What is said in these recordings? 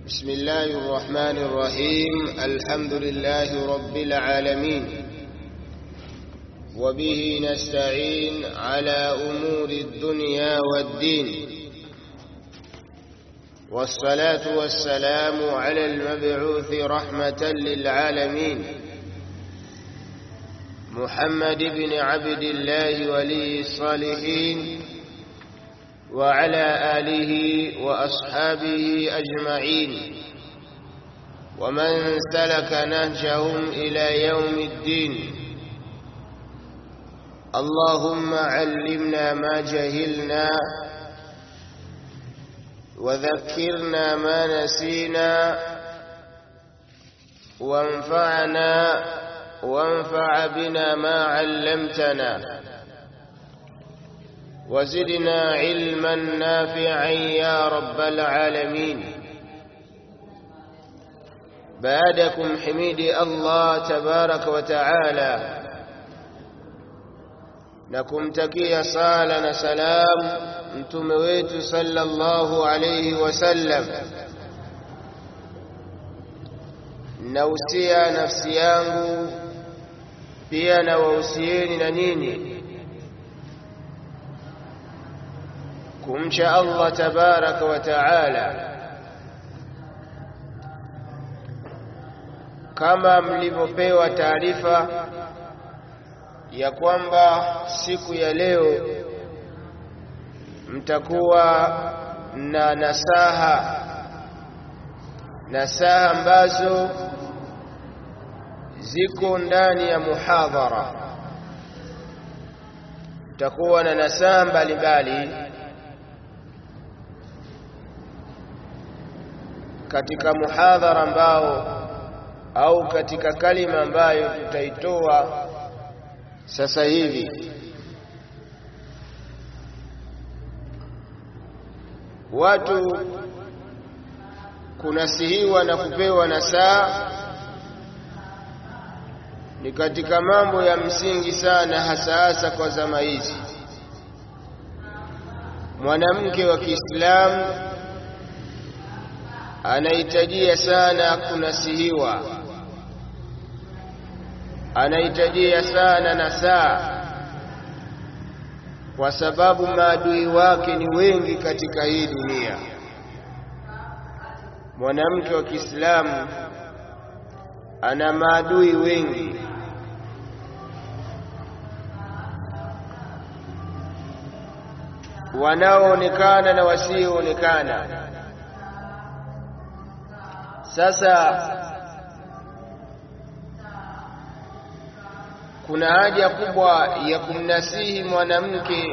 بسم الله الرحمن الرحيم الحمد لله رب العالمين وبه نستعين على أمور الدنيا والدين والصلاة والسلام على المبعوث رحمة للعالمين محمد بن عبد الله ولي الصالحين وعلى آله وأصحابه أجمعين ومن سلك نهجهم إلى يوم الدين اللهم علمنا ما جهلنا وذكرنا ما نسينا وانفعنا وانفع بنا ما علمتنا وزدنا علما نافعا يا رب العالمين بعدكم حميدي الله تبارك وتعالى na kumtakia sala na salam mtume wetu sallallahu alayhi wasallam nausia nafsi yangu pia na wahusieni na nini kumcha Allah tabaraka wa taala kama mlivyopewa taarifa ya kwamba siku ya leo mtakuwa na nasaha nasaha ambazo ziko ndani ya muhadhara mtakuwa na nasaha mbalimbali katika muhadhara ambao au katika kalima ambayo tutaitoa sasa hivi watu kunasihiwa na kupewa nasaa ni katika mambo ya msingi sana hasa hasa kwa zama hizi mwanamke wa Kiislamu anahitajia sana kunasihiwa anahitajia sana nasaa kwa sababu maadui wake ni wengi katika hii dunia mwanamke wa Kiislamu ana maadui wengi wanaoonekana na wasioonekana sasa kuna haja kubwa ya kumnasihi mwanamke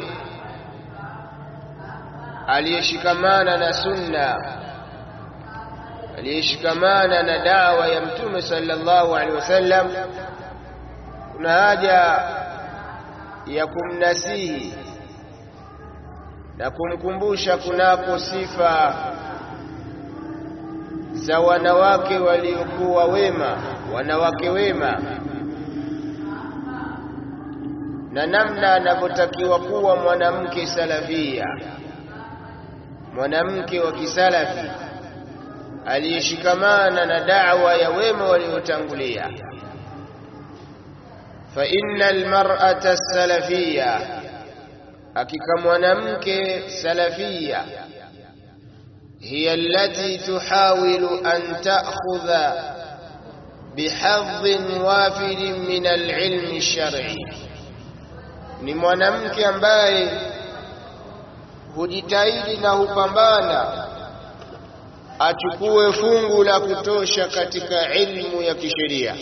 aliyeshikamana na sunna aliyeshikamana na dawa ya mtume sallallahu alaihi wasallam kuna haja ya kumnasihi na kumkumbusha kunako sifa za wanawake waliokuwa wema wanawake wema na namna anavyotakiwa kuwa mwanamke salafia mwanamke wa kisalafi aliyeshikamana na da'wa ya wema waliotangulia fa innal mar'ata salafia hakika mwanamke salafia hiya allati tuhawilu an ta'khudha bihadhin wafidin min al-ilmi ash-shar'i ni mwanamke ambaye hujitahidi na hupambana achukue fungu la kutosha katika ilmu ya kisheria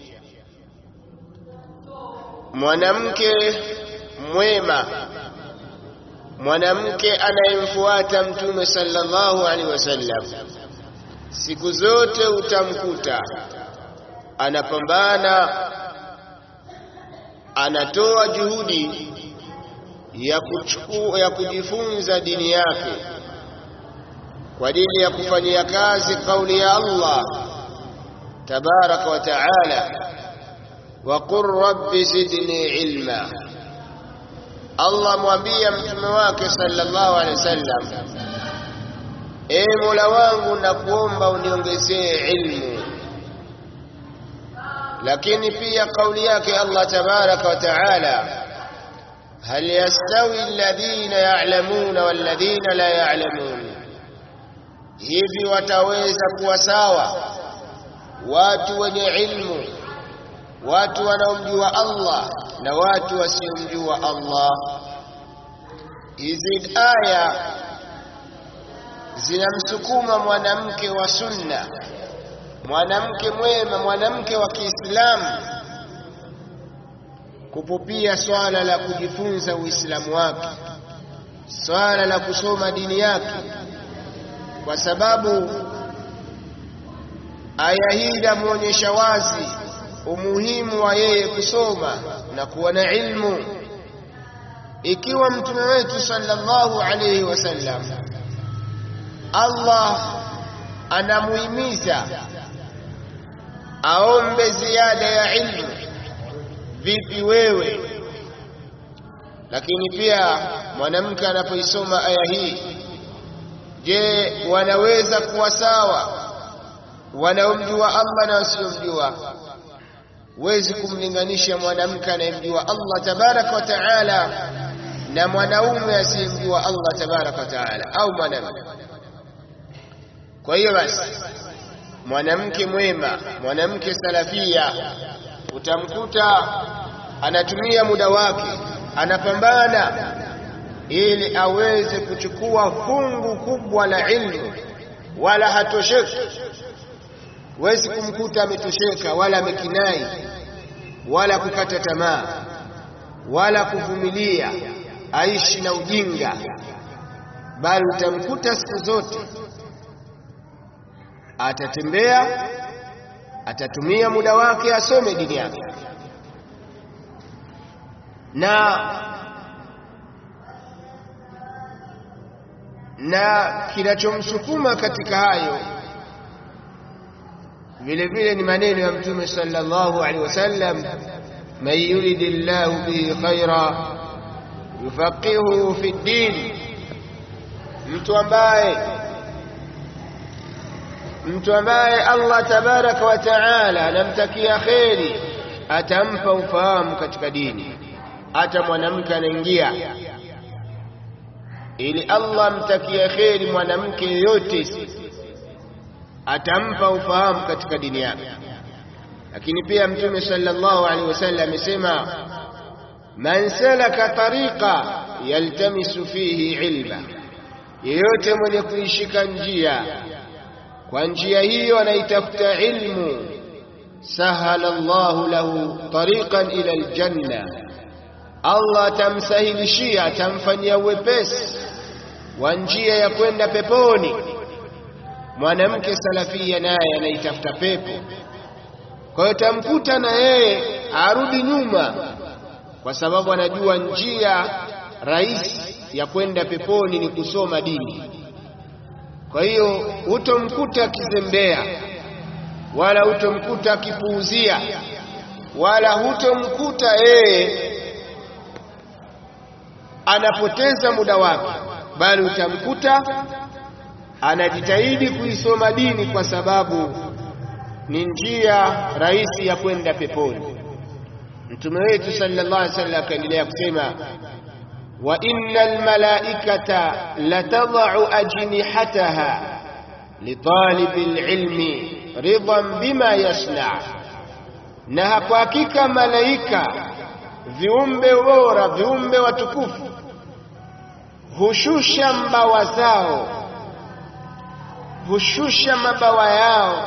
mwanamke mwema mwanamke anayemfuata mtume sallallahu alaihi wasallam siku zote utamkuta anapambana anatoa juhudi ya kuchukua ya kujifunza dini yake kwa ajili ya kufanyia kazi kauli ya Allah tabaraka wa taala wa qur rabbi zidni ilma Allah mwambia mtume wake sallallahu alaihi wasallam e mola wangu nakuomba uniongezee ilmu lakini pia kauli yake allah tabaraka wa taala hal yastawi alladhina ya'lamuna walladhina la ya'lamun hivi wataweza kuwa sawa watu wenye ilmu watu wanaomjua Allah na watu wasiomjua Allah hizi aya zinamsukuma mwanamke wa sunna mwanamke mwema mwanamke wa Kiislamu kupupia swala la kujifunza Uislamu wake swala la kusoma dini yake kwa sababu aya hii inamuonyesha wazi umuhimu wa yeye kusoma na kuwa na ilmu ikiwa mtume wetu sallallahu alayhi wasallam Allah anamuhimiza aombe ziada ya ilmu vipi wewe lakini pia mwanamke anapoisoma aya hii je wanaweza kuwa sawa wanaomjua Allah na wasiomjua huwezi kumlinganisha mwanamke anayemjua Allah tabaraka wa taala na mwanaume asiyemjua Allah tabaraka wa taala au mwanamke kwa hiyo basi mwanamke mwema mwanamke salafia utamkuta anatumia muda wake anapambana ili aweze kuchukua fungu kubwa la ilmu wala hatosheki huwezi kumkuta ametosheka wala amekinai wala kukata tamaa wala kuvumilia aishi na ujinga bali utamkuta siku zote atatembea atatumia muda wake asome dini yake na na kinachomsukuma katika hayo vile vile ni maneno ya mtume sallallahu alaihi wasallam man yuridillahu bihi khaira yufaqihuhu fi ddin mtu ambaye mtu ambaye Allah tabaraka wa taala anamtakia kheri atampa ufahamu katika dini hata mwanamke anaingia ili Allah amtakie kheri mwanamke yoyote atampa ufahamu katika dini yake lakini pia mtume sallallahu alaihi wasallam amesema man salaka tariqa yaltamisu fihi ilma yeyote mwenye kuishika njia kwa njia hiyo anaitafuta ilmu sahala Allahu lahu tariqan ila aljanna Allah atamsahilishia atamfanyia uwepesi wa njia ya kwenda peponi mwanamke salafia naye anaitafuta pepo kwa hiyo tamkuta na yeye arudi nyuma kwa sababu anajua njia rahisi ya kwenda peponi ni kusoma dini kwa hiyo hutomkuta akizembea wala hutomkuta akipuuzia wala hutomkuta yeye anapoteza muda wake bali utamkuta anajitahidi kuisoma dini kwa sababu ni njia rahisi ya kwenda peponi mtume wetu sallallahu alaihi wasallam akaendelea kusema wa innal malaikata latadau ajnihataha litalibil ilmi ridan bima yasna na kwa hakika malaika viumbe bora viumbe watukufu hushusha mbawa zao hushusha mabawa yao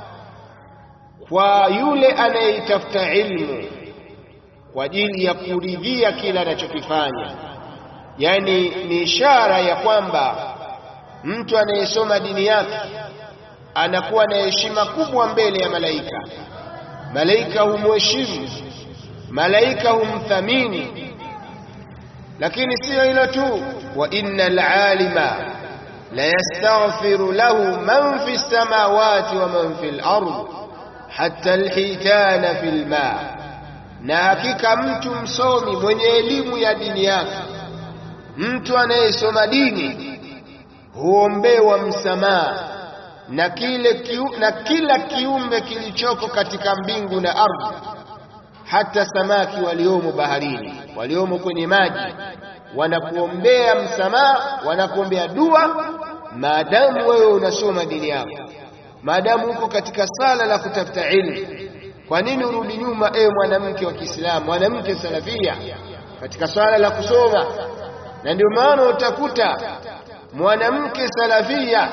kwa yule anayeitafuta ilmu kwa ajili ya kuridhia kila anachokifanya yani ni ishara ya kwamba mtu anayesoma dini yake anakuwa na heshima kubwa mbele ya malaika malaika humheshimu malaika humthamini lakini siyo hilo tu wa innal alima la yastaghfiru lahu man fi samawati wa man fi al-ard hatta alhitana fi al-ma na hakika mtu msomi mwenye elimu ya dini yake mtu anayesoma dini huombewa msamaha na kile kiu, na kila kiumbe kilichoko katika mbingu na ardhi, hata samaki waliomo baharini, waliomo kwenye maji, wanakuombea msamaha, wanakuombea dua, maadamu wewe unasoma dini yako, maadamu uko katika sala la kutafuta ilmu. Kwa nini urudi nyuma, ewe mwanamke wa Kiislamu, mwanamke salafia, katika swala la kusoma? Na ndio maana utakuta mwanamke salafia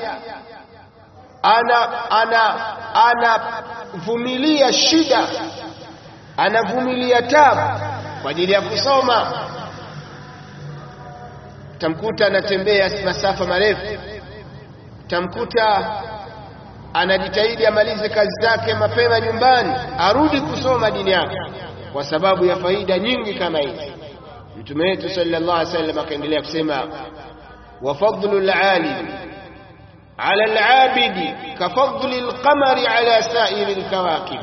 ana ana anavumilia shida, anavumilia tabu kwa ajili ya kusoma. Tamkuta anatembea masafa marefu, tamkuta anajitahidi amalize kazi zake mapema nyumbani, arudi kusoma dini yake kwa sababu ya faida nyingi kama hizi. Mtume wetu sallallahu alaihi wasallam akaendelea kusema, wa fadlu alalim ala alabidi kafadli alqamari ala sairi alkawakib,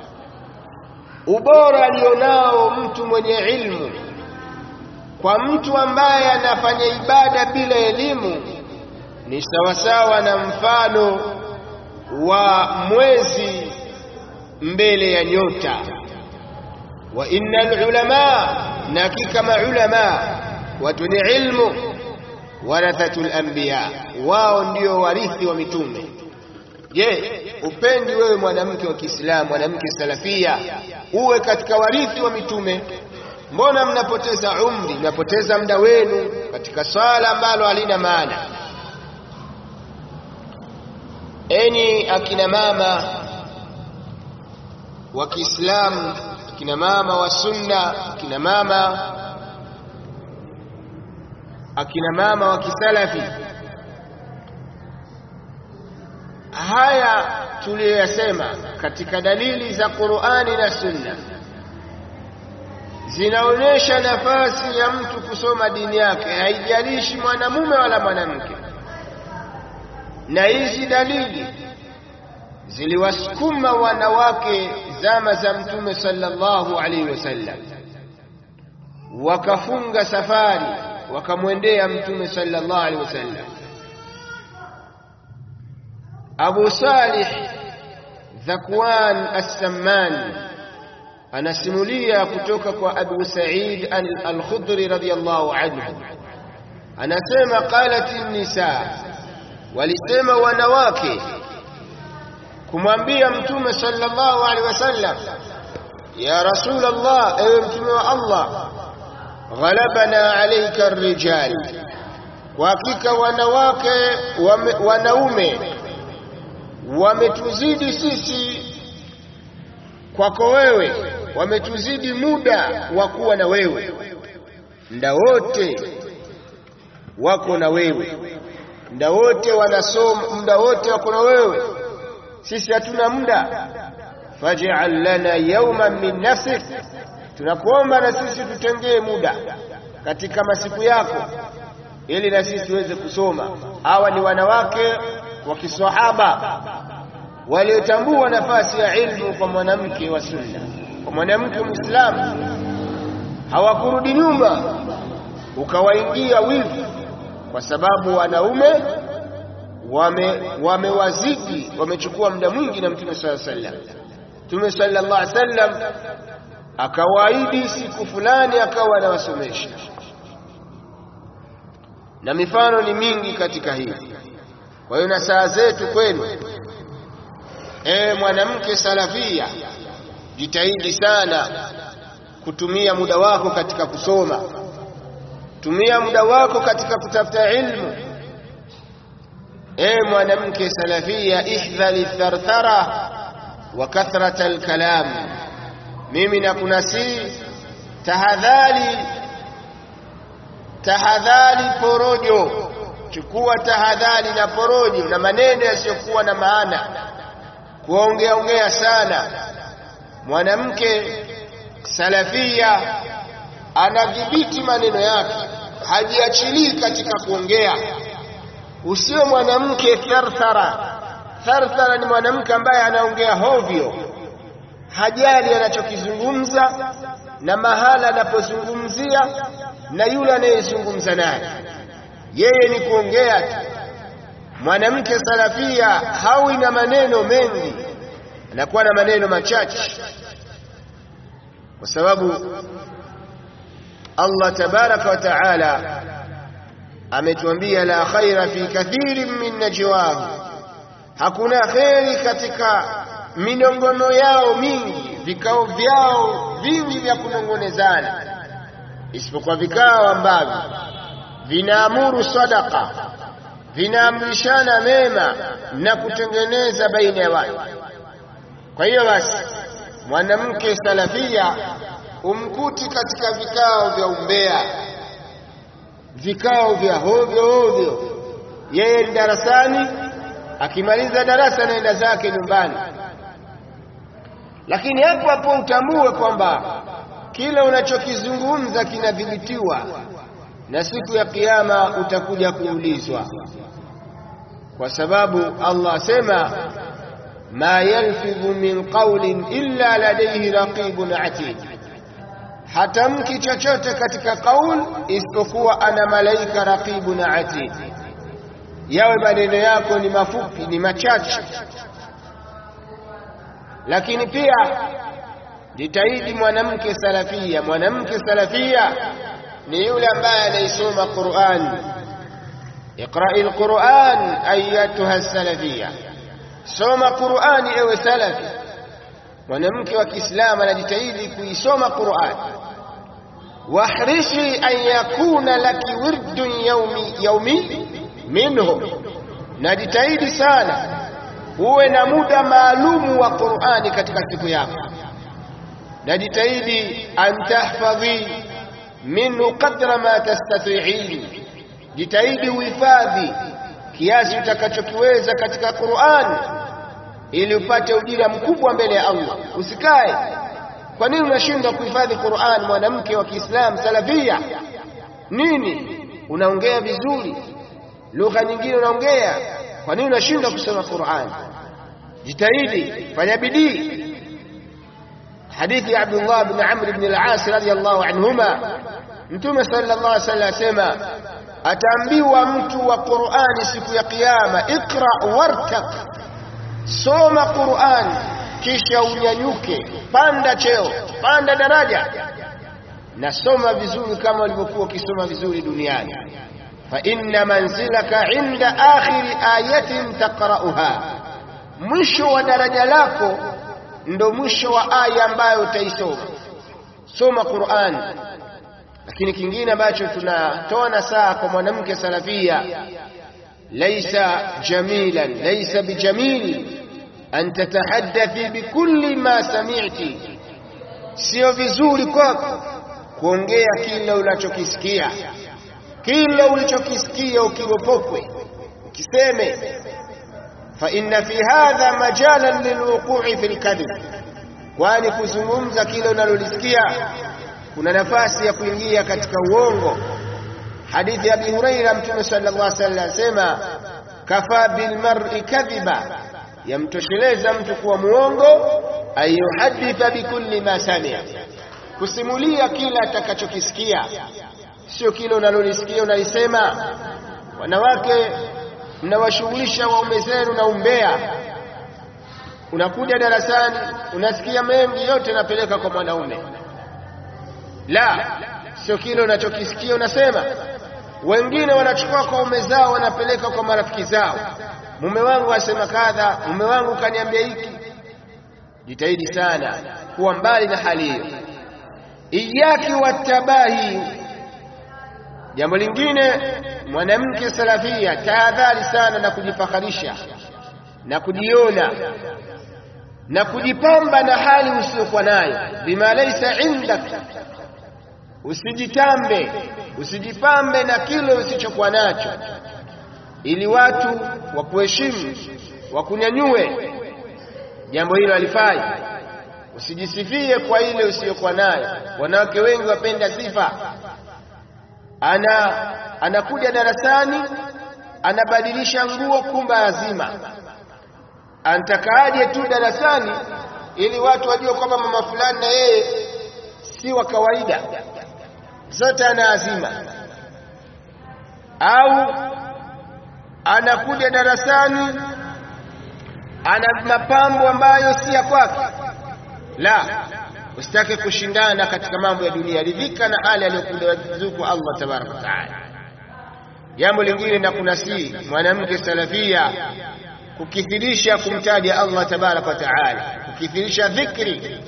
ubora alionao mtu mwenye ilmu kwa mtu ambaye anafanya ibada bila elimu ni sawasawa na mfano wa mwezi mbele ya nyota. Wa innal ulama, na hakika maulama watu ni ilmu, warathatul anbiya, wao ndio warithi wa mitume. Je, upendi wewe mwanamke wa Kiislamu, mwanamke salafia, uwe katika warithi wa mitume? Mbona mnapoteza umri, mnapoteza muda wenu katika swala ambalo halina maana? Enyi akina mama wa Kiislamu, akina mama wa Sunna, akina mama akina mama wa Kisalafi, haya tuliyoyasema katika dalili za Qur'ani na Sunna zinaonyesha nafasi ya mtu kusoma dini yake, haijalishi mwanamume wala mwanamke na hizi dalili ziliwasukuma wanawake zama za Mtume sallallahu alaihi wasallam, wakafunga safari wakamwendea Mtume sallallahu alaihi wasallam. Abu Salih Dhakwan As-Samman anasimulia kutoka kwa Abu Sa'id Al-Khudri radhiyallahu anhu, anasema qalat an-nisa walisema wanawake kumwambia mtume sallallahu alaihi wasallam, ya Rasulullah, ewe mtume wa Allah, ghalabana alayka ar-rijal, kwa hakika wanawake wame, wanaume wametuzidi sisi kwako wewe, wametuzidi muda wa kuwa na wewe, muda wote wako na wewe muda wote wanasoma, muda wote wako na wewe, sisi hatuna muda. Faj'al lana yawman min nafsik, tunakuomba na sisi tutengee muda katika masiku yako, ili na sisi tuweze kusoma. Hawa ni wanawake wa kiswahaba waliotambua nafasi ya ilmu kwa mwanamke wa Sunna, kwa mwanamke Muislamu. Hawakurudi nyuma ukawaingia wivu kwa sababu wanaume wamewazidi wame wamechukua muda mwingi na Mtume sallallahu alaihi wasallam. Mtume sallallahu alaihi wasallam akawaahidi siku fulani akawa anawasomesha, na mifano ni mingi katika hili. Kwa hiyo na saa zetu kwenu, ewe mwanamke salafia, jitahidi sana kutumia muda wako katika kusoma tumia muda wako katika kutafuta ilmu. Ewe mwanamke salafia, ihdhari tharthara wa kathrata alkalam, mimi nakunasihi tahadhari, tahadhari porojo, chukua tahadhari na porojo na maneno yasiyokuwa na maana, kuongea ongea sana. Mwanamke salafia anadhibiti maneno yake, hajiachilii katika kuongea. Usiwe mwanamke tharthara. Tharthara ni mwanamke ambaye anaongea hovyo, hajali anachokizungumza na mahala anapozungumzia na yule anayezungumza naye, yeye ni kuongea tu. mwanamke salafia hawi na maneno mengi anakuwa na maneno machache kwa sababu Allah tabaraka wa taala ametuambia la khaira fi kathirin min najwahu hakuna kheri katika minongono yao mingi vikao vyao vingi vya kunongonezana isipokuwa vikao ambavyo vinaamuru sadaka vinaamrishana mema na kutengeneza baina ya watu kwa hiyo basi mwanamke salafia umkuti katika vikao vya umbea vikao vya hovyo hovyo yeye ni darasani akimaliza darasa naenda zake nyumbani lakini hapo hapo utambue kwamba kile unachokizungumza kinadhibitiwa na siku ya kiyama utakuja kuulizwa kwa sababu Allah asema ma yalfidhu min qawlin illa ladayhi raqibun atid hatamki chochote katika kaul isipokuwa ana malaika raqibun atid yawe maneno yako ni mafupi ni machache lakini pia jitahidi mwanamke salafia mwanamke salafia ni yule ambaye anaisoma Qur'an اقرأ القرآن أيتها السلفية soma Qur'ani ewe salafi mwanamke wa Kiislamu anajitahidi kuisoma Qur'an wahrishi an yakuna laki wirdun yaumi yaumi minhu najitahidi sana uwe na muda maalumu wa Qur'ani katika siku yako najitahidi an tahfadhi minhu qadra ma tastati'in jitahidi uhifadhi kiasi utakachokiweza katika Qur'an ili upate ujira mkubwa mbele ya Allah usikae kwa nini unashindwa kuhifadhi Qur'an mwanamke wa Kiislamu salafia nini unaongea vizuri lugha nyingine unaongea kwa nini unashindwa kusoma Qur'an jitahidi fanya bidii hadithi ya Abdullah ibn Amr ibn al-As radiyallahu anhuma Mtume sallallahu alaihi wasallam asema ataambiwa mtu wa Qur'ani siku ya kiyama ikra wartaq soma Qur'an kisha unyanyuke panda cheo panda daraja na soma vizuri kama ulivyokuwa ukisoma vizuri duniani fa inna manzilaka inda akhiri ayatin taqra'uha mwisho wa daraja lako ndo mwisho wa aya ambayo utaisoma soma Qur'an lakini kingine ambacho tunatoa nasaha kwa mwanamke salafia laisa jamilan laisa bijamil an tatahaddathi bikulli ma sami'ti sio vizuri kwako kuongea kila unachokisikia kila ulichokisikia ukiropokwe ukiseme fa inna fi hadha majalan lilwuqu'i fil kadhib kwani kuzungumza kile unalolisikia kuna nafasi ya kuingia katika uongo hadithi ya Abi Huraira mtume sallallahu alaihi wasallam asema kafa bil mar'i kadhiba yamtosheleza mtu kuwa muongo ayuhaditha bikulli ma sami'a kusimulia kila atakachokisikia sio kile unalolisikia unalisema wanawake mnawashughulisha waume zenu na umbea unakuja darasani unasikia mengi yote napeleka kwa mwanaume la sio kile unachokisikia unasema wengine wanachukua kwa ume zao wanapeleka kwa marafiki zao mume wangu asema kadha mume wangu kaniambia hiki jitahidi sana kuwa mbali na hali hiyo iyaki watabahi jambo lingine mwanamke salafia tahadhari sana na kujifakharisha na kujiona na kujipamba na hali usiyokuwa nayo bima laysa indak usijitambe usijipambe na kile usichokuwa nacho ili watu wakuheshimu wakunyanyue jambo hilo halifai usijisifie kwa ile usiyokuwa nayo wanawake wengi wapenda sifa ana anakuja darasani anabadilisha nguo kumba azima antakaaje tu darasani ili watu wajue kwamba mama fulani na yeye si wa kawaida zote ana azima au anakuja darasani ana mapambo ambayo si ya kwake la usitake kushindana katika mambo ya dunia ridhika na hali aliyokuruzuku Allah tabaraka wa taala jambo lingine na kunasii mwanamke salafia kukithirisha kumtaja Allah tabaraka wa taala kukithirisha dhikri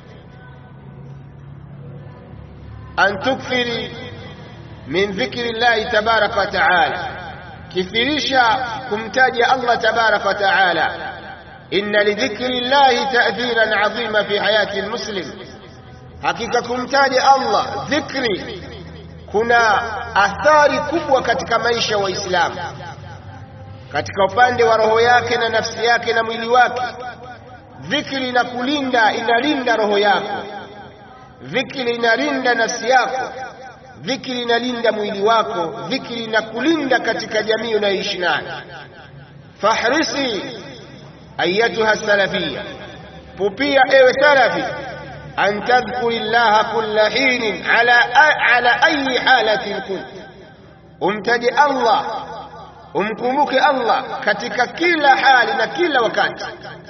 an tukthiri min dhikri llahi tabaraka wa taala kithirisha kumtaja Allah tabaraka wa taala inna lidhikri llahi ta'thiran 'azima fi hayati almuslim hakika kumtaja Allah dhikri kuna athari kubwa katika maisha wa Waislamu katika upande wa roho yake na nafsi yake na mwili wake dhikri inakulinda inalinda roho yako dhikri inalinda nafsi yako dhikri inalinda mwili wako dhikri inakulinda katika jamii unayoishi nayo fahrisi ayatuha salafia pupia ewe salafi an tadhkuri llaha kulla hinin ala, ala ayi halatin kunt umtaje allah umkumbuke allah katika kila hali na kila wakati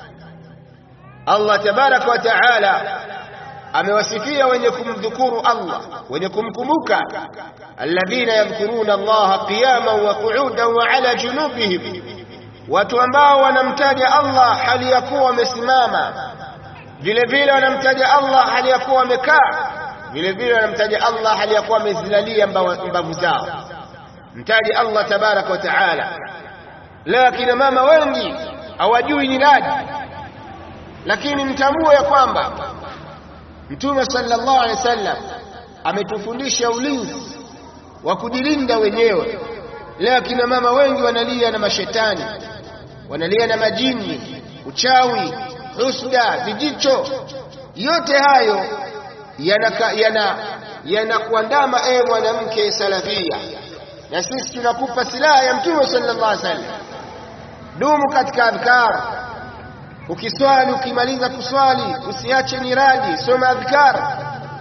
allah tabaraka wa taala amewasifia wenye kumdhukuru Allah wenye kumkumbuka alladhina yadhkuruna Allah qiyaman wa qu'udan wa ala junubihim watu ambao wanamtaja Allah hali ya kuwa wamesimama vile vile wanamtaja Allah hali ya kuwa wamekaa vile vile wanamtaja Allah hali ya kuwa wamezilalia mbavu zao mtaje Allah tabaraka wa taala lakini mama wengi hawajui ni nani lakini mtambue ya kwamba Mtume sallallahu alaihi wasallam ametufundisha ulinzi wa kujilinda wenyewe. Leo kina mama wengi wanalia na mashetani, wanalia na majini, uchawi, husda, vijicho. Yote hayo yana yanakuandama yana ewe mwanamke salafia, na sisi tunakupa silaha ya Mtume sallallahu alaihi wasallam. Dumu katika adhkar ukiswali ukimaliza kuswali usiache niradi soma adhkar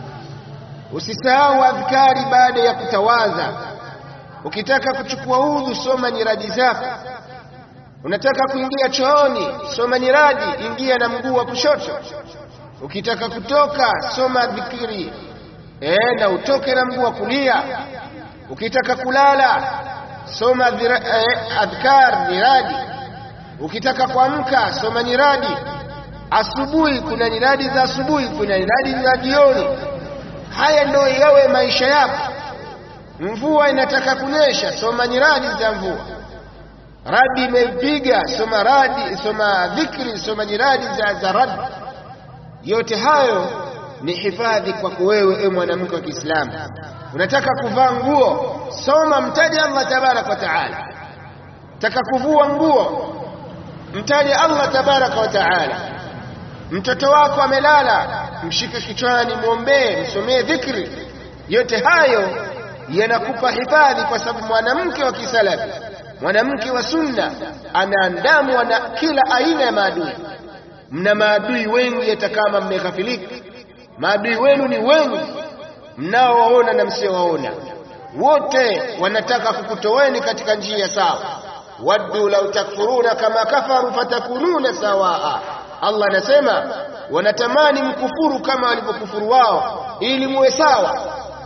usisahau adhkari baada ya kutawadha ukitaka kuchukua udhu soma niradi zako unataka kuingia chooni soma niradi ingia na mguu wa kushoto ukitaka kutoka soma dhikiri e, na utoke na mguu wa kulia ukitaka kulala soma eh, adhkar niradi ukitaka kuamka soma nyiradi asubuhi kuna nyiradi za asubuhi kuna nyiradi za jioni haya ndio yawe maisha yako mvua inataka kunyesha soma nyiradi za mvua radi imeipiga soma radi soma dhikri soma nyiradi za, za radi yote hayo ni hifadhi kwako wewe e mwanamke wa Kiislamu unataka kuvaa nguo soma mtaje Allah tabaraka wa taala taka kuvua nguo mtaje Allah tabaraka wa taala mtoto wako amelala mshike kichwani mwombee msomee dhikri yote hayo yanakupa hifadhi kwa sababu mwanamke wa kisalafi mwanamke wa sunna anaandamwa na kila aina ya maadui mna maadui wengi hata kama mmeghafilika maadui wenu ni wengi mnaowaona na msiowaona wote wanataka kukutoweni katika njia sawa waddu law takfuruna kama kafaru fatakununa sawaa Allah anasema wanatamani mkufuru kama walivyokufuru wao ili muwe sawa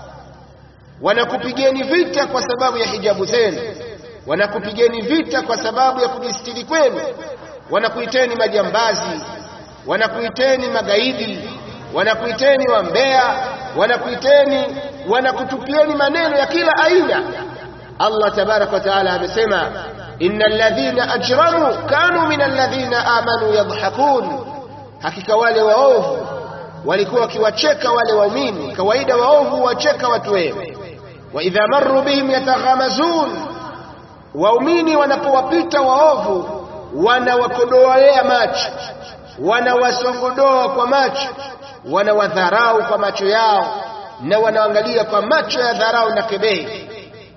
wanakupigeni vita kwa sababu ya hijabu zenu wanakupigeni vita kwa sababu ya kujistiri kwenu wanakuiteni majambazi wanakuiteni magaidi wanakuiteni wambea wanakuiteni wanakutupieni maneno ya kila aina Allah tabaraka wa taala amesema innal ladhina ajramu kanu minal ladhina amanu yadhhakun hakika wale waovu walikuwa wakiwacheka wale waumini kawaida waovu wacheka watu wema wa idha marru bihim yataghamazun waumini wanapowapita waovu wanawakodoalea macho wanawasongodoa kwa macho wanawadharau kwa macho yao na wanaangalia kwa macho ya dharau na kebehi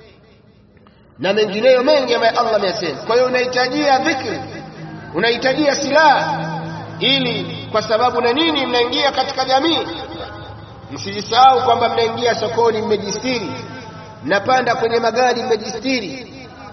na mengineyo mengi ambayo Allah ameyasema. Kwa hiyo unahitajia dhikri, unahitajia silaha ili, kwa sababu na nini, mnaingia katika jamii. Msijisahau kwamba mnaingia sokoni mmejistiri, mnapanda kwenye magari mmejistiri,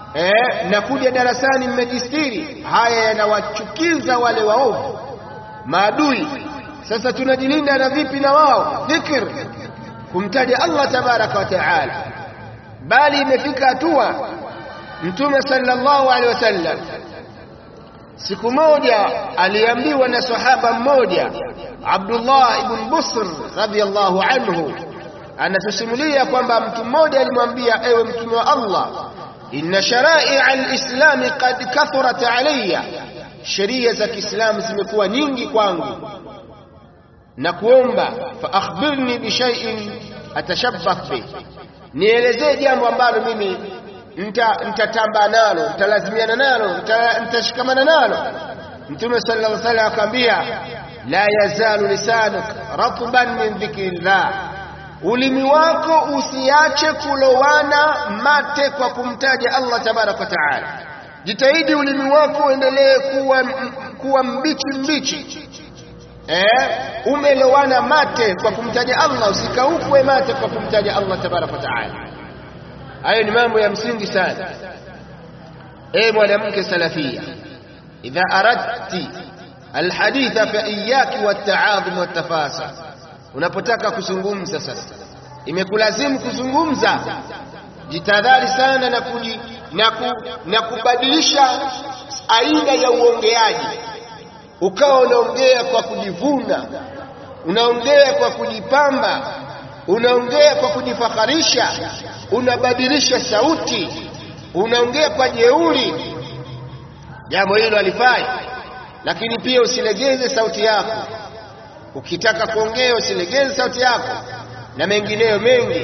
eh, na kuja darasani mmejistiri. Haya yanawachukiza wale waovu maadui. Sasa tunajilinda na vipi na wao? Dhikr, kumtaja Allah tabaraka wa taala. Bali imefika hatua Mtume sallallahu alaihi wasallam siku moja aliambiwa na sahaba mmoja Abdullah ibn Busr radhiyallahu anhu, anatusimulia kwamba mtu mmoja alimwambia, ewe mtume wa Allah, inna sharai alislami qad kathurat alayya, sheria za Kiislamu zimekuwa nyingi kwangu, na kuomba fa akhbirni bi shay'in atashabbah bih, nielezee jambo ambalo mimi nitatamba nalo, nitalazimiana nalo, nitashikamana nalo. Mtume sallallahu alaihi wasallam akamwambia, la yazalu lisanuk ratban min dhikrillah, ulimi wako usiache kulowana mate kwa kumtaja Allah tabaraka wa taala. Jitahidi ulimi wako uendelee kuwa, kuwa mbichi mbichi eh, umelowana mate kwa kumtaja Allah, usikaukwe mate kwa kumtaja Allah tabaraka wa taala. Hayo ni mambo ya msingi sana. E mwanamke salafia, idha aradti alhaditha fa iyaki wataadhum watafasa, unapotaka kuzungumza sasa, imekulazimu kuzungumza, jitadhari sana na, kuji, na, ku, na kubadilisha aina ya uongeaji, ukawa unaongea kwa kujivuna, unaongea kwa kujipamba, unaongea kwa kujifakharisha unabadilisha sauti, unaongea kwa jeuri. Jambo hilo halifai, lakini pia usilegeze sauti yako. Ukitaka kuongea usilegeze sauti yako na mengineyo mengi.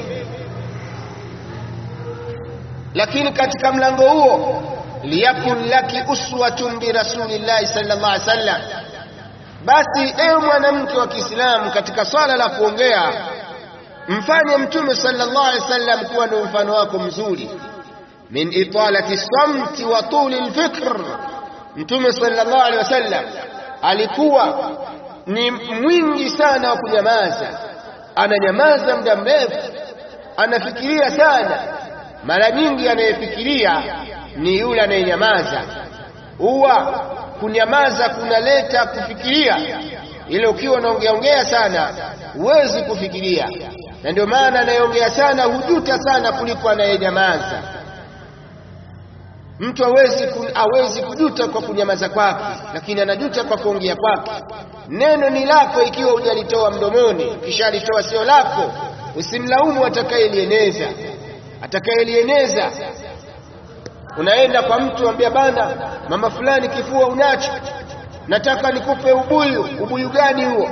Lakini katika mlango huo, liyakun laki uswatun bi rasulillahi sallallahu alaihi wasallam, basi ewe mwanamke wa Kiislamu, katika swala la kuongea mfanye Mtume sallallahu alaihi wasallam kuwa ndio mfano wako mzuri. min italati samti wa tuli lfikr, Mtume sallallahu alaihi wasallam alikuwa ni mwingi sana wa kunyamaza, ananyamaza muda mrefu, anafikiria sana. Mara nyingi anayefikiria ni yule anayenyamaza. Huwa kunyamaza kunaleta kufikiria, ile ukiwa unaongeaongea sana huwezi kufikiria na ndio maana anayeongea sana hujuta sana kuliko anayenyamaza. Mtu hawezi hawezi kujuta kwa kunyamaza kwake, lakini anajuta kwa kuongea kwake. Neno ni lako ikiwa hujalitoa mdomoni, kisha alitoa sio lako, usimlaumu atakayelieneza. Atakayelieneza unaenda kwa mtu ambia, bana, mama fulani kifua unacho, nataka nikupe ubuyu. Ubuyu gani huo?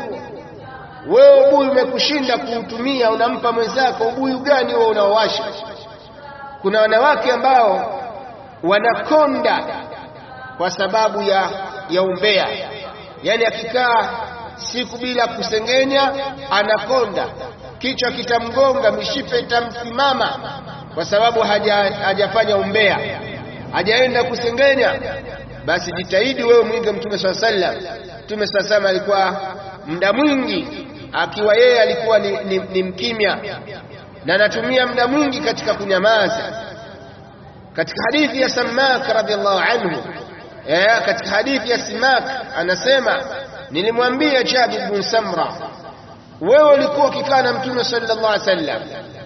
Wewe ubuyu umekushinda kuutumia, unampa mwenzako ubuyu gani huo unaowasha? Kuna wanawake ambao wanakonda kwa sababu ya, ya umbea, yaani akikaa siku bila kusengenya anakonda, kichwa kitamgonga, mishipe itamsimama kwa sababu haja, hajafanya umbea, hajaenda kusengenya. Basi jitahidi wewe mwige Mtume swalla sallam. Mtume swalla sallam alikuwa muda mwingi akiwa yeye alikuwa ni, ni, ni mkimya na anatumia muda mwingi katika kunyamaza. Katika hadithi ya Samak radhiallahu anhu eh, katika hadithi ya Simak anasema nilimwambia Jabir bin Samra, wewe ulikuwa ukikaa na Mtume sallallahu alaihi wasallam?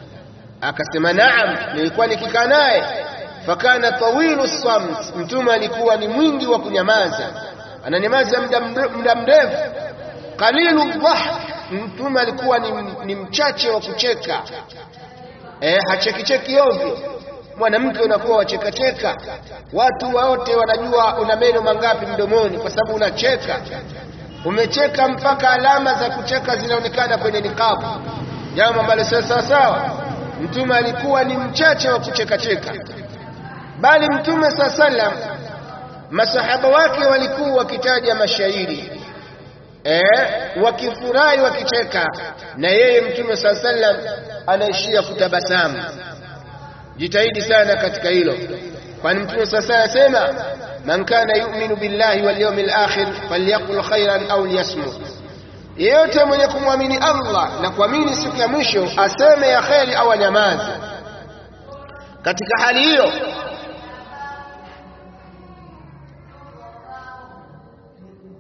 Akasema naam, nilikuwa nikikaa naye. Fakana tawilu samt, Mtume alikuwa ni mwingi wa kunyamaza, ananyamaza muda mrefu. Qalilu dhahk Mtume alikuwa ni, ni mchache wa kucheka eh, hachekicheki ovyo. Mwanamke unakuwa wachekacheka, watu wote wanajua una meno mangapi mdomoni, kwa sababu unacheka. Umecheka mpaka alama za kucheka zinaonekana kwenye nikabu, jambo ambalo sio sawa sawa. Mtume alikuwa ni mchache wa kuchekacheka, bali Mtume saa sallam masahaba wake walikuwa wakitaja mashairi eh, wakifurahi wakicheka, na yeye Mtume saa sallam anaishia kutabasamu. Jitahidi sana katika hilo, kwani Mtume saa sallam asema man kana yu'minu billahi wal yawmil akhir falyaqul khairan au liyasmut, yeyote mwenye kumwamini Allah na kuamini siku ya mwisho aseme ya kheri au anyamaze. Katika hali hiyo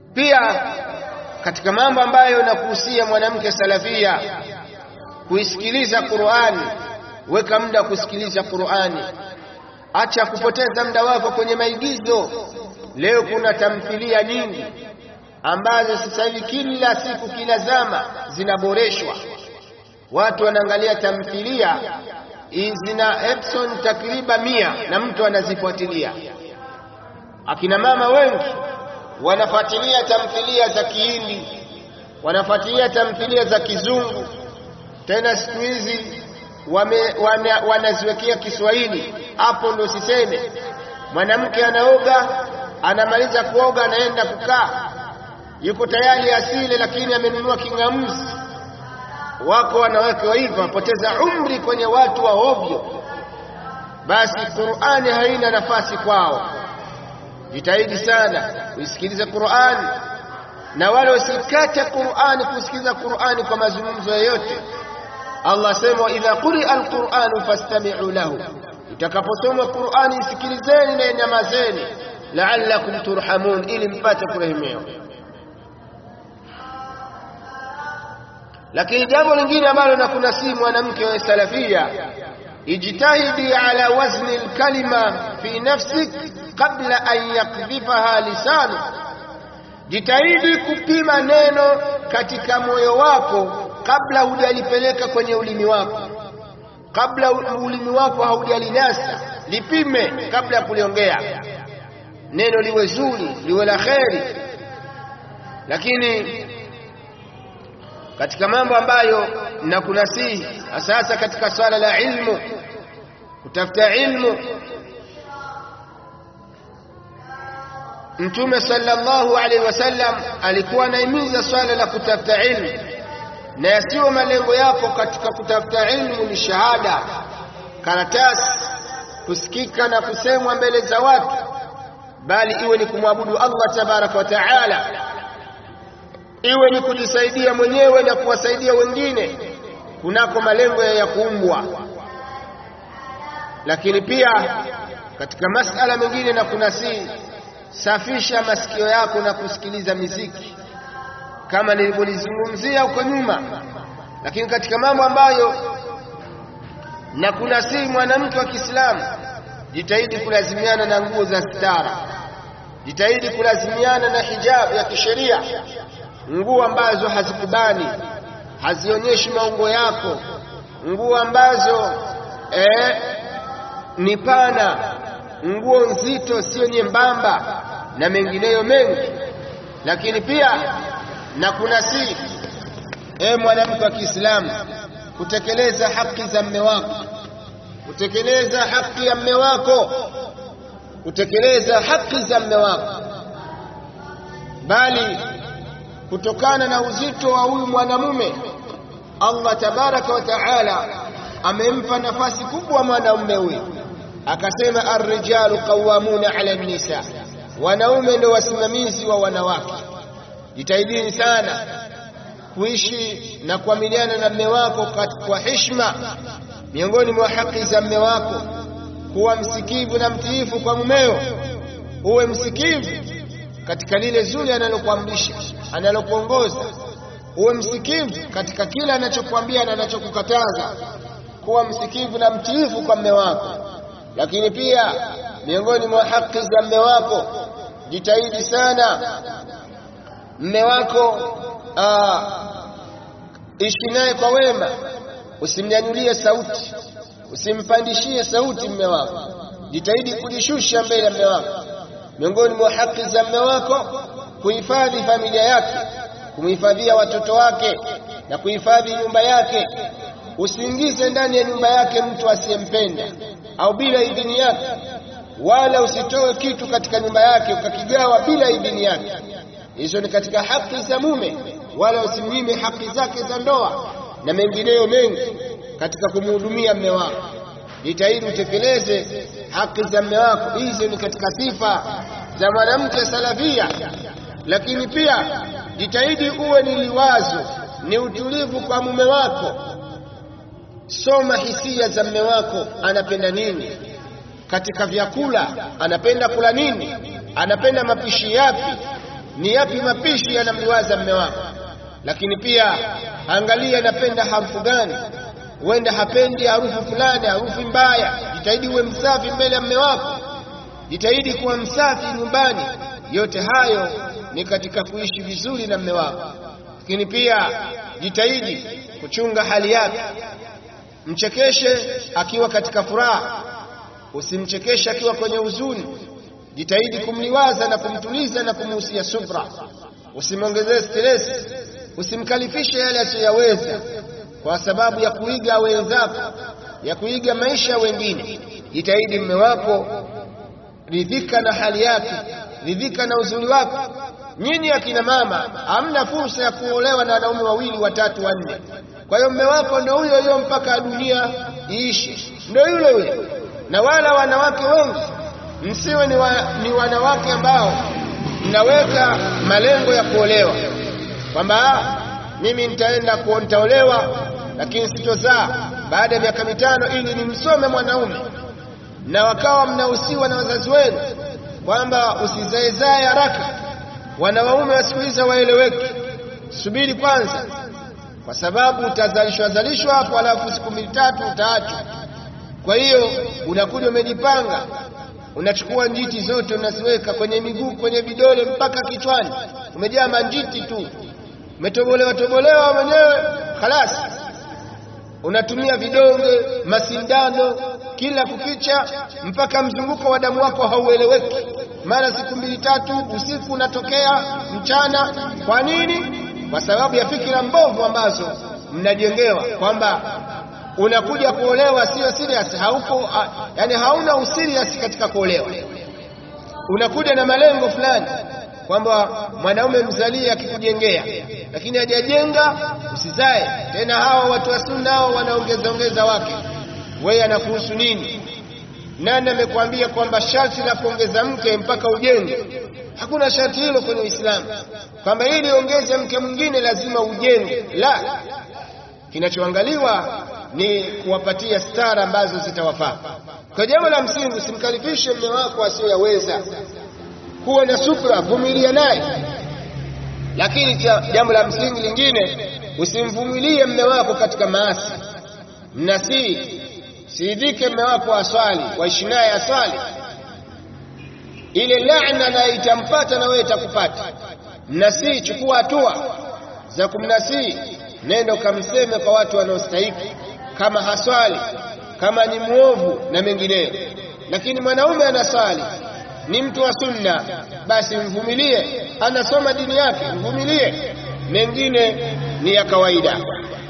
pia katika mambo ambayo nakuhusia mwanamke salafia kuisikiliza Qur'ani weka muda kusikiliza Qur'ani acha kupoteza muda wako kwenye maigizo leo kuna tamthilia nyingi ambazo sasa hivi kila siku kila zama zinaboreshwa watu wanaangalia tamthilia zina episode takriban mia na mtu anazifuatilia akina mama wengi wanafuatilia tamthilia za Kihindi wanafuatilia tamthilia za Kizungu tena siku hizi wana, wanaziwekea Kiswahili hapo ndo siseme mwanamke anaoga anamaliza kuoga anaenda kukaa yuko tayari asile lakini amenunua kingamuzi wako wanawake wa hivyo wapoteza umri kwenye watu wa ovyo basi Qur'ani haina nafasi kwao jitahidi sana uisikilize Qur'ani na wale usikate Qur'ani kusikiliza Qur'ani kwa mazungumzo yoyote Allah sema idha quri'a al-Qur'anu fastami'u lahu itakaposomwa Qur'ani isikilizeni na nyamazeni la'allakum turhamun ili mpate kurehemiwa lakini jambo lingine ambalo nakunasihi mwanamke wa salafia ijtahidi ala wazni alkalima fi nafsik qabla an yakdhifaha lisanu jitahidi kupima neno katika moyo wako kabla hujalipeleka kwenye ulimi wako kabla ulimi wako haujalinasa lipime kabla ya kuliongea neno liwe zuri liwe la kheri lakini katika mambo ambayo nakunasihi sasa katika swala la ilmu kutafuta ilmu Mtume sallallahu alaihi wasallam alikuwa anahimiza swala la kutafuta ilmu na yasiyo malengo yako katika kutafuta ilmu ni shahada karatasi kusikika na kusemwa mbele za watu bali iwe ni kumwabudu Allah tabaraka wa taala iwe ni kujisaidia mwenyewe na kuwasaidia wengine kunako malengo ya kuumbwa lakini pia katika masala mengine na kunasihi safisha masikio yako na kusikiliza miziki kama nilivyolizungumzia huko nyuma lakini katika mambo ambayo na kunasihi mwanamke wa Kiislamu jitahidi kulazimiana na nguo za stara jitahidi kulazimiana na hijabu ya kisheria nguo ambazo hazikubani hazionyeshi maungo yako nguo ambazo eh, ni pana nguo nzito sio nyembamba na mengineyo mengi lakini pia na kuna si e mwanamke wa Kiislamu kutekeleza haki za mme wako kutekeleza haki ya mme wako kutekeleza haki za mme wako bali kutokana na uzito wa huyu mwanamume Allah tabaraka wa taala amempa nafasi kubwa mwanamume huyu akasema ar-rijalu qawwamuna 'ala an-nisa wanaume ndio wasimamizi wa wanawake jitahidini sana kuishi na kuamiliana na mme wako kwa heshima miongoni mwa haki za mme wako kuwa msikivu na mtiifu kwa mumeo uwe msikivu katika lile zuri analokuamrisha analokuongoza uwe msikivu katika kila anachokuambia na anachokukataza kuwa msikivu na mtiifu kwa mme wako lakini pia miongoni mwa haki za mme wako jitahidi sana mme wako ishi naye kwa wema usimnyanyulie sauti usimpandishie sauti mme wako jitahidi kujishusha mbele ya mme wako miongoni mwa haki za mme wako kuhifadhi familia yake kumhifadhia watoto wake na kuhifadhi nyumba yake usiingize ndani ya nyumba yake mtu asiyempenda au bila idhini yake wala usitoe kitu katika nyumba yake ukakigawa bila idhini yake hizo ni katika haki za mume wala usimnyime haki zake za ndoa na mengineyo mengi katika kumhudumia mme wako jitahidi utekeleze haki za mme wako hizo ni katika sifa za mwanamke salafia lakini pia jitahidi uwe ni liwazo ni utulivu kwa mume wako soma hisia za mme wako anapenda nini katika vyakula anapenda kula nini anapenda mapishi yapi ni yapi mapishi yanamliwaza mme wako lakini pia angalia anapenda harufu gani huenda hapendi harufu fulani harufu mbaya jitahidi uwe msafi mbele ya mme wako jitahidi kuwa msafi nyumbani yote hayo ni katika kuishi vizuri na mme wako lakini pia jitahidi kuchunga hali yake mchekeshe akiwa katika furaha usimchekeshe akiwa kwenye huzuni jitahidi kumliwaza na kumtuliza na kumuhusia subra usimwongezee stress usimkalifishe yale asiyoyaweza kwa sababu ya kuiga wenzako ya kuiga maisha ya wengine jitahidi mme wako ridhika na hali yake ridhika na uzuri wako nyinyi akina mama hamna fursa ya kuolewa na wanaume wawili watatu wanne kwa hiyo mme wako ndio huyo huyo mpaka dunia iishi ndio yule yule na wala wanawake wengi msiwe ni, wa, ni wanawake ambao mnaweka malengo ya kuolewa kwamba mimi nitaenda nitaolewa lakini sitozaa baada ya miaka mitano ili nimsome mwanaume na wakawa mnahusiwa na wazazi wenu kwamba usizaezae haraka wanawaume wa siku hizi waeleweki subiri kwanza kwa sababu utazalishwa zalishwa hapo alafu siku mbili tatu utaachwa kwa hiyo unakuja umejipanga unachukua njiti zote unaziweka kwenye miguu kwenye vidole mpaka kichwani umejaa manjiti tu umetobolewa tobolewa mwenyewe khalas unatumia vidonge masindano kila kukicha mpaka mzunguko wa damu wako haueleweki mara siku mbili tatu usiku unatokea mchana kwa nini kwa sababu ya fikira mbovu ambazo mnajengewa kwamba unakuja kuolewa sio serious hauko yani hauna userious katika kuolewa unakuja na malengo fulani kwamba mwanaume mzalie akikujengea lakini hajajenga usizae tena hawa watu wa sunna hao wanaongeza ongeza wake wewe anakuhusu nini nani amekwambia kwamba sharti la kuongeza mke mpaka ujenge hakuna sharti hilo kwenye Uislamu kwamba ili ongeze mke mwingine lazima ujenge la kinachoangaliwa ni kuwapatia stara ambazo zitawafaa kwa jambo la msingi usimkalifishe mume wako asiyoyaweza kuwa na subra vumilia naye lakini jambo la msingi lingine usimvumilie mume wako katika maasi mnasii siidhike mume wako aswali waishi naye aswali ile laana na itampata na wewe itakupata mnasii chukua hatua za kumnasii nenda ukamseme kwa watu wanaostahiki kama haswali kama ni mwovu na mengineyo lakini mwanaume anaswali ni mtu wa sunna basi mvumilie anasoma dini yake mvumilie mengine ni ya kawaida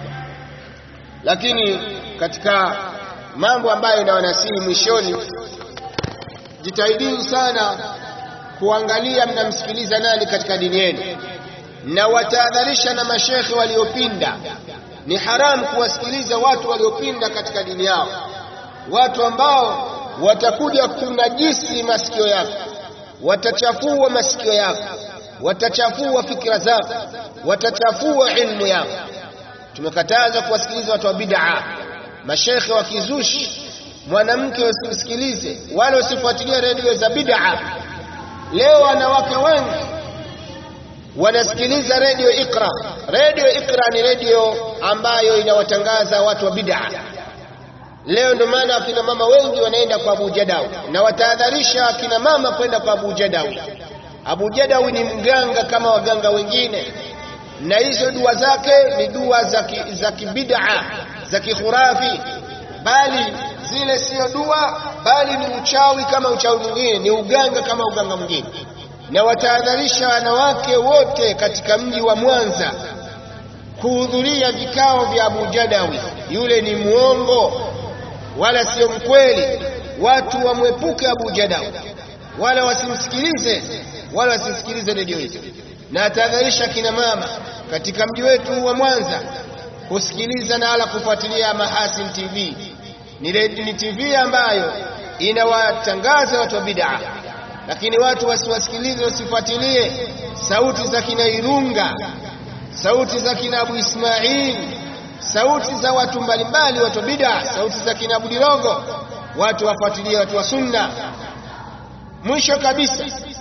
lakini katika mambo ambayo nawanasihi mwishoni jitahidini sana kuangalia mnamsikiliza nani katika dini yenu na watahadharisha na mashekhe waliopinda ni haramu kuwasikiliza watu waliopinda katika dini yao watu ambao watakuja kunajisi masikio yako watachafua masikio yako watachafua fikra zako watachafua ilmu yako tumekataza kuwasikiliza watu wa bid'a mashekhe wa kizushi mwanamke usimsikilize wala usifuatilie redio za bid'a leo wanawake wengi wanasikiliza redio Iqra. Redio Iqra ni redio ambayo inawatangaza watu wa bid'a. Leo ndio maana akina mama wengi wanaenda kwa Abu Jadawi na watahadharisha akina mama kwenda kwa Abu Jadawi. Abu Jadawi ni mganga kama waganga wengine, na hizo dua zake ni dua za kibid'a za kikhurafi, bali zile sio dua, bali ni uchawi kama uchawi mwingine, ni uganga kama uganga mwingine na watahadharisha wanawake wote katika mji wa Mwanza kuhudhuria vikao vya Abu Jadawi. Yule ni muongo wala sio mkweli. Watu wamwepuke Abu Jadawi, wala wasimsikilize, wala wasisikilize redio hizo. Na atahadharisha kina mama katika mji wetu wa Mwanza kusikiliza na wala kufuatilia Mahasin TV. Ni, ni TV ambayo inawatangaza watu wa bid'a lakini watu wasiwasikilize wasifuatilie sauti za kina Irunga, sauti za kina Abu Ismail, sauti za watu mbalimbali, watu bid'a, sauti za kina Abu Dirogo. Watu wafuatilie watu wa sunna. Mwisho kabisa,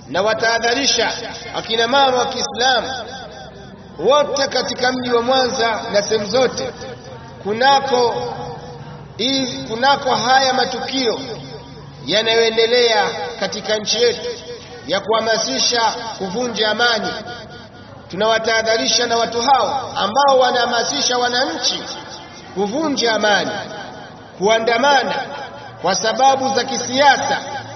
na watahadharisha akina mama wa Kiislamu wote katika mji wa Mwanza na sehemu zote kunako hii kunako haya matukio yanayoendelea katika nchi yetu ya kuhamasisha kuvunja amani. Tunawatahadharisha na watu hao ambao wanahamasisha wananchi kuvunja amani, kuandamana kwa sababu za kisiasa,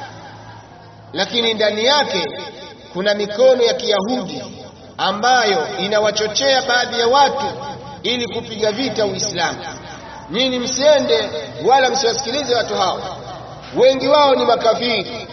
lakini ndani yake kuna mikono ya Kiyahudi ambayo inawachochea baadhi ya watu ili kupiga vita Uislamu. Nyinyi msiende wala msiwasikilize watu hao, wengi wao ni makafiri,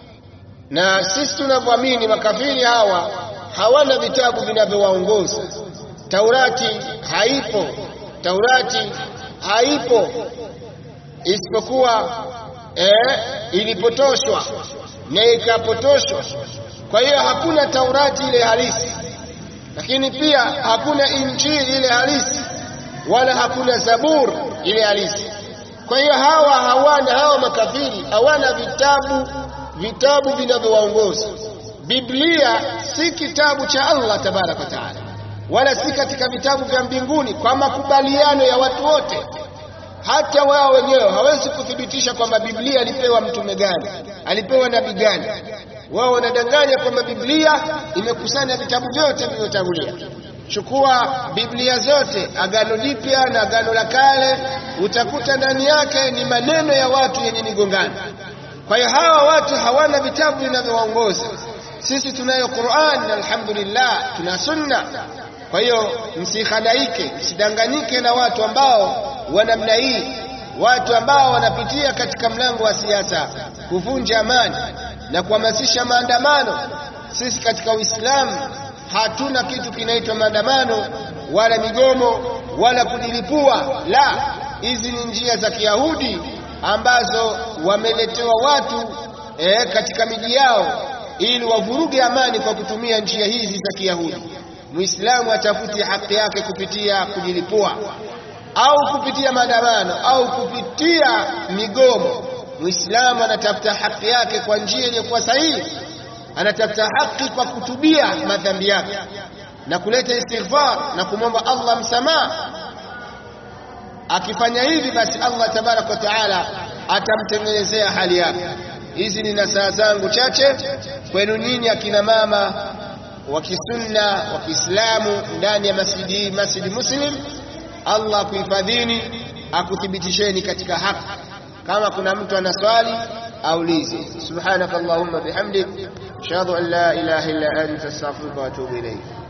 na sisi tunavyoamini makafiri hawa hawana vitabu vinavyowaongoza. Taurati haipo, Taurati haipo isipokuwa eh, ilipotoshwa na ikapotoshwa. Kwa hiyo hakuna Taurati ile halisi, lakini pia hakuna Injili ile halisi, wala hakuna Zabur ile halisi. Kwa hiyo hawa hawana, hawa makafiri hawana vitabu vitabu vinavyowaongoza. Biblia si kitabu cha Allah tabaraka wa taala, wala si katika vitabu vya mbinguni kwa makubaliano ya watu wote. Hata wao wenyewe hawezi kuthibitisha kwamba Biblia alipewa mtume gani, alipewa nabii gani. Wao wanadanganya kwamba Biblia imekusanya vitabu vyote vilivyotangulia. Chukua Biblia zote, Agano Jipya na Agano la Kale, utakuta ndani yake ni maneno ya watu yenye migongano. Kwa hiyo hawa watu hawana vitabu vinavyowaongoza. Sisi tunayo Qur'an, alhamdulillah, tuna sunna. Kwa hiyo msihadaike, msidanganyike na watu ambao wa namna hii, watu ambao wanapitia katika mlango wa siasa kuvunja amani na kuhamasisha maandamano. Sisi katika Uislamu hatuna kitu kinaitwa maandamano wala migomo wala kujilipua. La, hizi ni njia za Kiyahudi ambazo wameletewa watu eh, katika miji yao ili wavuruge amani kwa kutumia njia hizi za Kiyahudi. Muislamu atafuti haki yake kupitia kujilipua au kupitia maandamano au kupitia migomo. Muislamu anatafuta haki yake kwa njia iliyokuwa sahihi, anatafuta haki kwa kutubia madhambi yake na kuleta istighfar na kumwomba Allah msamaha. Akifanya hivi, basi Allah tabaraka wa taala atamtengenezea hali yake. Hizi ni nasaha zangu chache kwenu nyinyi akina mama wa kisunna wa Kiislamu ndani ya masjidi hii, Masjidi Muslim. Allah akuhifadhini, akuthibitisheni katika haki. Kama kuna mtu ana swali aulize. Subhanaka Allahumma bihamdik ashhadu an la ilaha illa anta astaghfiruka wa atubu ilayk.